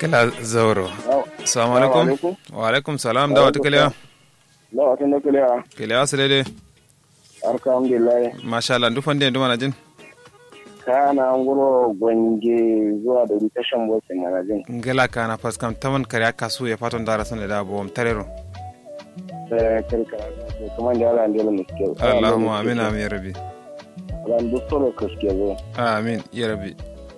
kala zauro assalamu alaikum wa alaikum salam da wata kalewa da wata na kalewa kalewa su daidai alhamdulillah masha Allah dufan da duma na jin kana nguro gwange zuwa da tashan bosin mana jin ngala kana faskam taman kare kasu ya fatan dara sun da bom tarero sai kirkara kuma da Allah ndela muske Allahumma amin amin ya rabbi ran duk solo kaske zo amin ya rabbi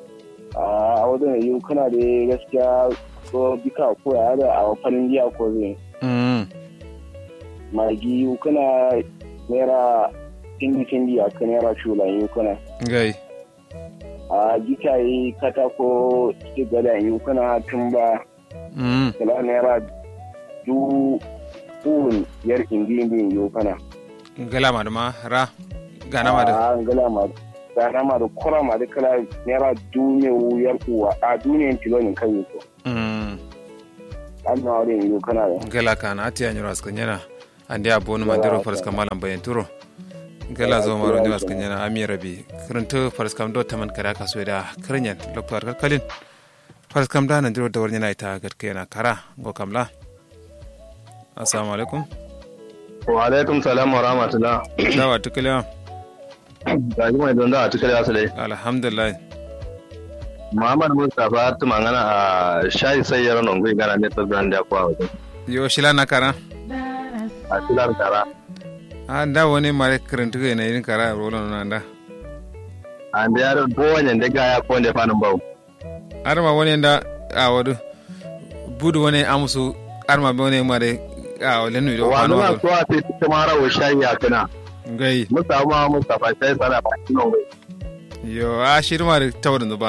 a wajen yi kana da gaskiya ko bika ko ya da a farin jiya ko zai mm magi yi kana naira tindi tindi a kan naira shula yi kana gai a gita yi katako su gada yi kana tumba mm kala naira du un yar indi indi yi kana ngala ma dama ra gana ma da a ngala ma gana ma da kura ma da kala naira duniya yar uwa a duniyan tilonin kan yi ko mm an na wurin yi kana da ngala kana ati anyiro askanyana andi abonu mandiro farska malam bayan turo ngala zo maro ni askanyana ami ya rabbi kirinto farskam do taman kare kasu da kirinyan lokto kalkalin farskam da nan diro da warnyana ita gatkena kara go kamla assalamu alaikum wa alaikum salam wa rahmatullah dawa tukalewa ga ji mai don da a cikin yasu dai alhamdulillah muhammad mustapha tumangana a shayi sai yaro non gui gana ne to brand da kwa wajen yo shila na kara a tilar kara a da wani mare kirintu ga yanayin kara rolo na da an da yaro bowane da ga ya konde fanin bau arma wani da a wadu budu wani amusu arma be wani mare a wale nu do wa kwano nuna wado so a fi cikin mara wa shayi a kana gai musamman mustapha sai sana ba kino gai yo a shirma da tawar da ba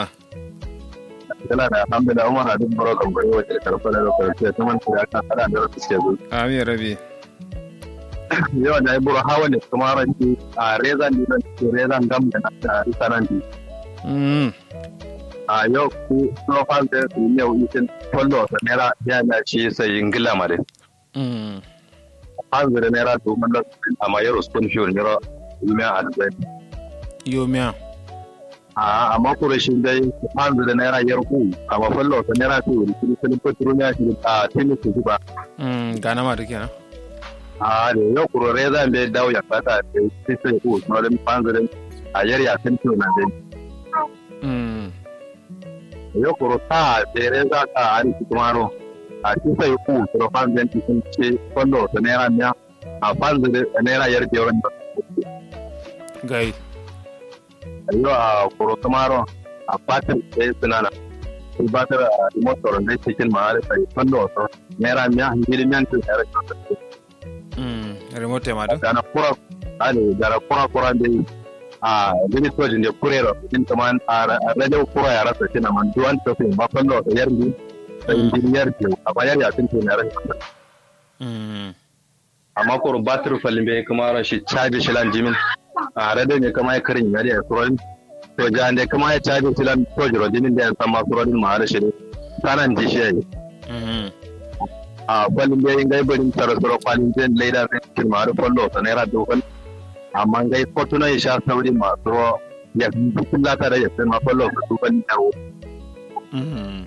yana da alhamdulillah umar hadin barokan bai wace karfa da lokacin ta man ya ka kada da suke zo amin rabi yau da ibro hawa ne kuma ranci a rezan dinan rezan gam da na risaranti mm a yau ku profile da su yau isin kwallo da naira ya na ci sai ingila ma dai mm an zira naira domin da amma yaro spoon fuel naira yumiya a dubai yo miya a amma kurashin dai an zira naira yar ku amma kwallo da naira su wuri sun fitro ne shi a tennis su ba mm gana ma da kenan a da yau kurore zan bai dawo ya fata da sai sai ku na da an zira a yar ya tin na dai mm yau kuro ta tere za ka ari kumaro a ci sai ku kuro fan zan ci sun ce kwallo da naira miya a fan zira naira yar da yawan gai yau a kuro kumaro a fatin sai sunana il batar a motor da cikin ma'ari sai kwallo so naira miya hiri miyan tun naira mm remote ma do dana kura ale dara kura kura da a gini tojin da kurero in kaman a rajau kura ya rasa shi na man duwan tafi ba kwallo da yar bi da injiniyar ke a bayar ya tun naira mm amma kuro batir falin bai kuma rashi caji shilan jimin a rada ne kama ya karin yari ya surorin to ja ne kama ya caji shilan tojiro jimin da ya san ma surorin ma da shi ne sanan ji shi yayi mm a falin bai gai barin tara suro falin bai laida sai cikin ma da fallo sa naira dogon amma gai fortuna ya sha sauri masu ruwa ya fi kullata da ya sai ma fallo sa dogon yawo mm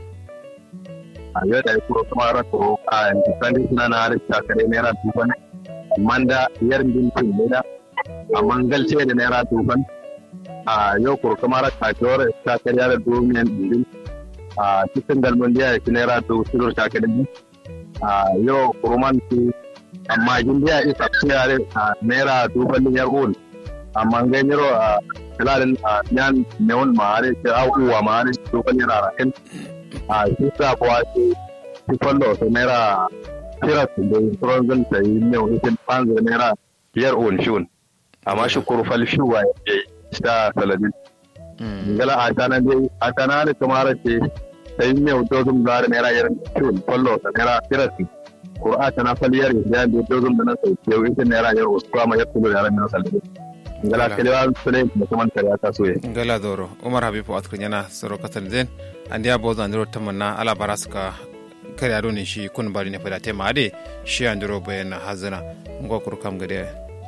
a yau da ya kuro kuma rato a yanzu sandi suna na harin shakare naira dogon manda yar bintin leda a mangalce da naira duban a yau kurkumar kasuwar ta karya da domin ɗin a cikin galman da ya fi naira dubu sigar ta karya a yau kurman su amma gindiya isa tsayare a naira duban yar ul amma ganyar a filalin a yan neon ma'ari ta aukuwa ma'ari duban yana rakin a shi sa kuwa su su kwallo su naira kira su da tsoron zan ta yi ne wani sun fanzu naira biyar on shun amma shi kurfal shuwa ya yi ta saladin mm gala a tana dai a tana da kamar ce ta yi ne dozun da naira yar shun kwallo ta naira kira su kur'a tana faliyar ya da dozun da na sau ke yi ta naira yar wasu kuma ya tulo yaran na saladin gala kalewa su ne da kuma kariya ta soye ngala doro umar habibu askrin yana soro kasar zen an dia bozo andiro tamanna ala baraska kare ado ne shi kun bari ne fada tema ade shi andiro bayan hazina ngo kur kam gade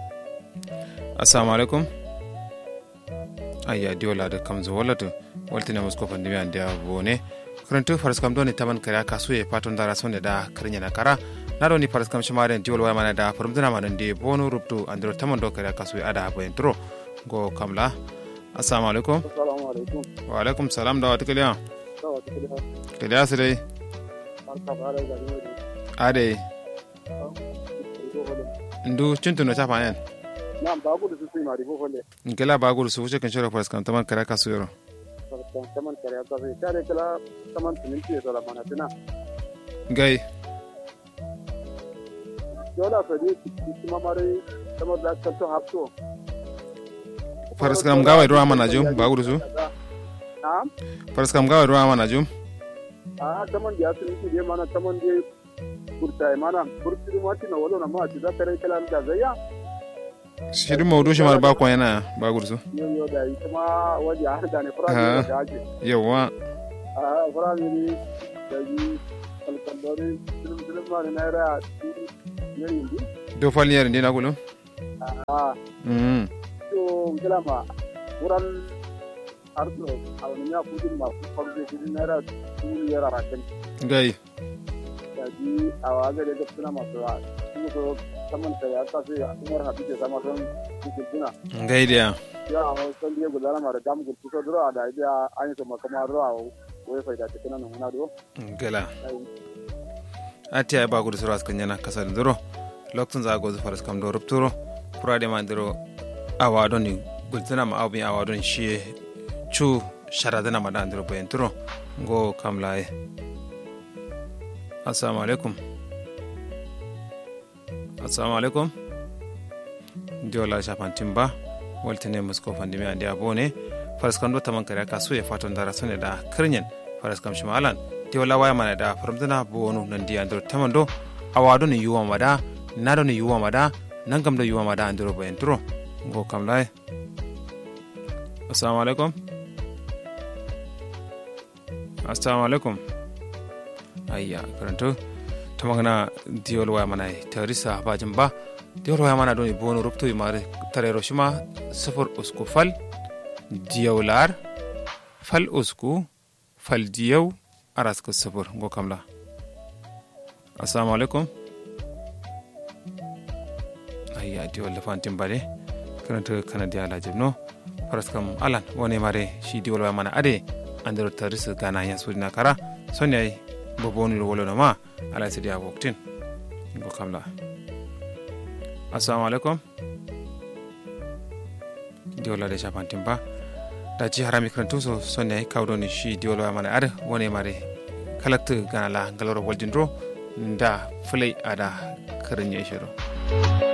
assalamu alaikum ayya diola da kam zo wallatu waltina musko fandi mi an dia bone karantu faraskam doni taman kare kasu ye paton dara sonde da karinya na kara na doni faraskam shimare diwol waya mana da farumdina mana de bonu rubtu andro taman do kare kasu ye ada bo entro go kamla assalamu alaikum assalamu alaikum wa alaikum salam da wata kiliya sawa tikili ha kiliya su dai barka bare da ni ade ko hole ndu cintuno chapa nen na ba ku da su sai mari ko hole nkela bagul su wuce kan shiro faraskam taman kare kasu yoro kan kaman kare ta sai tare kala kaman tunin ce da mana tuna gai dole fa dai kuma mare kamar da ka to hafto faraskam gawa ruwa mana jum bagul su na'am faraskam gawa ruwa mana jum a kaman da ya tuni ce dai mana kaman dai kurta mana kurti ma tina wala na ma ci da kare kala da zaya shirin maudu shi mar bakon yana bagul su yo yo da yi kuma waje har da ne fara Ha. da ake yawa a fara ne da yi alkandori film film ma ne na ra ne yin do falniyar ndi na gulu a mm to kila ma wuran arzo a wani ya kudin ma ku farko kudin naira dubu yara rakan gai da ji a waga da gaskiya masu wa kuma so saman ta ya sa sai a umar hafi ke sama don cikin tuna gai dia ya a wasu san biye gudana ma da gamu gudu so duro a da idiya an yi sama kama duro a wai faida ta kana nan do gala ati ay bagul sura askan yana kasar ndoro loktun za gozu faras kam do rupturo purade ma ndoro awa don ni gultana ma awbi awa don shi chu sharadana ma da ndoro bayan turo go kam laye assalamu alaikum assalamu alaikum diola shafan timba waltine musko fandimi andi abone faras kam do taman kare kasu ya faton dara sone da kirnyen faras kam shimalan diola waya mana da faramdana bonu nan di andro tamando awado ni yuwa mada nado ni yuwa mada nangam do yuwa mada andro bayan turo go kam lai assalamu alaikum assalamu alaikum ayya karanto tamagana diol waya mana tarisa bajin ba diol waya mana do ni bonu rupto mare tarero shima sufur usku fal diyaular fal usku fal diyau araska sufur go kamla assalamu alaikum ayya diol lefantin bare karanta kana diya lajibno faraskam alan wone mare shi diol waya mana ade andero tarisa gana ya sudina kara sonyai boboni wolo na ma ala sidi a woktin go kamla assalamu alaikum diola de chapantin ba da ji harami karantu so sonne kawdoni shi diola mana ada wone mare kalakta gana la galoro woldindro nda fulai ada karin ya shiro